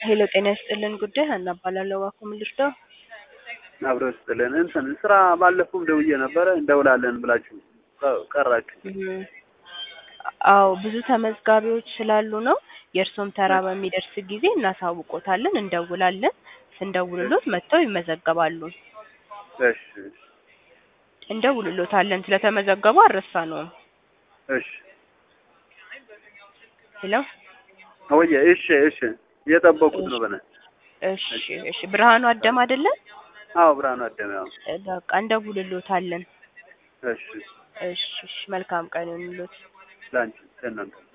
ሄሎ ጤና ይስጥልን ጉዳይ ሀና እባላለሁ። እባክዎ ምን ልርዳው? አብሮ ይስጥልን። እንትን ስራ ባለፈውም ደውዬ ነበረ እንደውላለን ብላችሁ ቀ- ቀራችሁ። እም፣ አዎ ብዙ ተመዝጋቢዎች ስላሉ ነው። የእርሶም ተራ በሚደርስ ጊዜ እናሳውቆታለን፣ እንደውላለን። ስንደውልሎት መጥተው ይመዘገባሉ። እሺ እንደውልሎታለን። ስለተመዘገቡ አልረሳነውም። እሺ ሄሎ ወየ እሺ እሺ እየጠበቁት ነው በነ እሺ እሺ። ብርሃኑ አደም አይደለም? አዎ ብርሃኑ አደመ ያው በቃ እንደውልሎታለን። እሺ እሺ እሺ። መልካም ቀን ይሁንልዎት። ላንቺ ለእናንተ